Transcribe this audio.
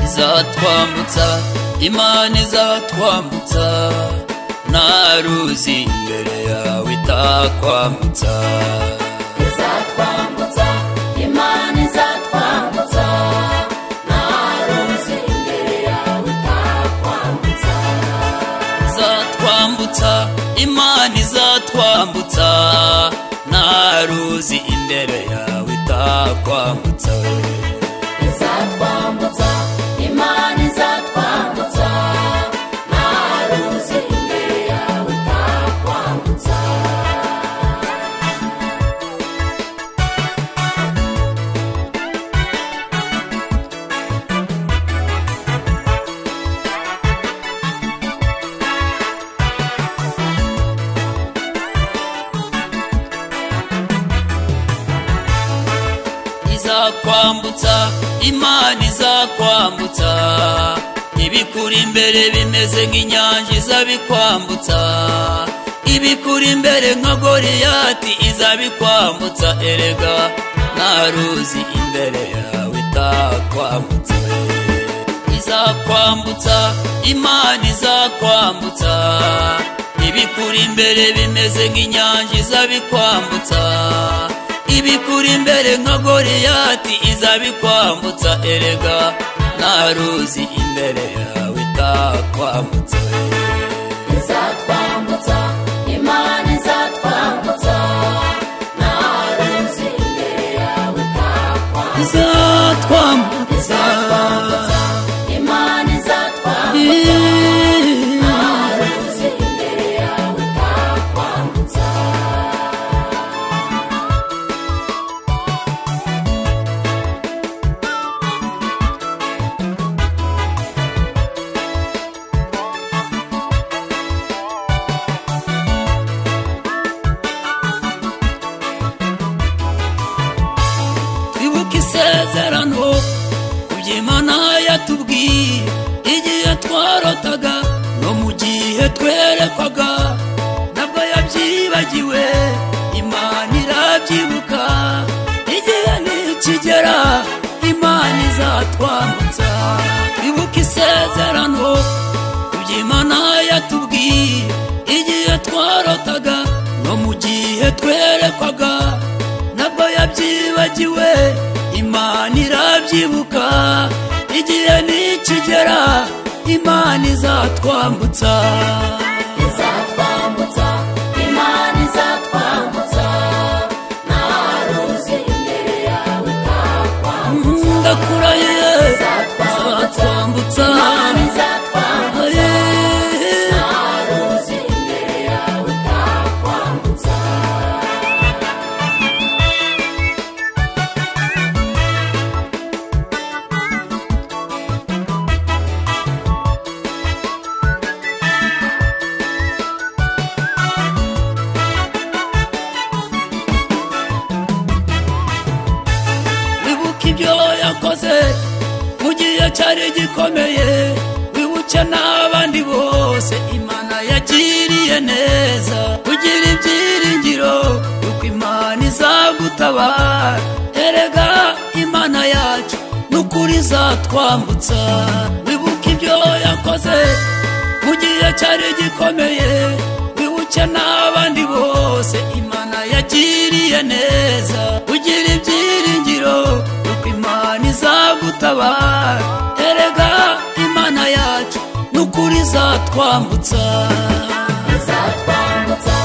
izatwambutsa imana izatwambutsa nta ruzi imbere yawe itakwambutsa izatwambutsa imana izatwambutsa nta ruzi imbere yawe itakwambutsa izatwambutsa imana izatwambutsa nta ruzi imbere yawe itakwambutsa izatwambutsa imana izatwambutsa nta ruzi imbere yawe itakwambutsa izakwambutsa imana izakwambutsa ibikuri imbere bimeze nk'inyanja izabikwambutsa ibikuri imbere nka goriyati izabikwambutsa erega nta ruzi imbere yawe itakwambutsa izakwambutsa imana izakwambutsa ibikuri imbere bimeze nk'inyanja izabikwambutsa ibikuri imbere nka goriyati izabikwambutsa erega nta ruzi imbere yawe itakwambutsa izatwambutsa imana izatwambutsa nta ruzi imbere yawe itakwambutsa izakwambutsa Izakwambutsa, imana izatwambutsa nta ruzi imbere yawe itakwambutsa twibuke isezerano kubyo imana yatubwiye igihe twarotaga no mu gihe twerekwaga nabwo yabyibagiwe imana irabyibuka igihe nikigera imana izatwambutsa twibuke isezerano kubyo imana yatubwiye igihe twarotaga no mu gihe twerekwaga nabwo yabyibagiwe imana irabyibuka igihe nikigera imana izatwambutsa izatwambutsa imana izatwambutsa nta ruzi imbere yawe itakwambutsa ndakurahiye izatwambutsa izatwambutsa imana izatwambutsa Aye. nta ruzi imbere yawe itakwambutsa wibuke ibyo yakoze mu gihe cyari gikomeye wibuke n'abandi bose imana yagiriye neza kugira ibyiringiro yuko imana izagutabara erega imana yacu n'ukuri izatwambutsa wibuke ibyo yakoze mu gihe cyari gikomeye wibuke n'abandi bose imana yagiriye neza ugira ibyiringiro yuko imana izagutabara erega imana yacu n'ukuri izatwambutsa izatwambutsa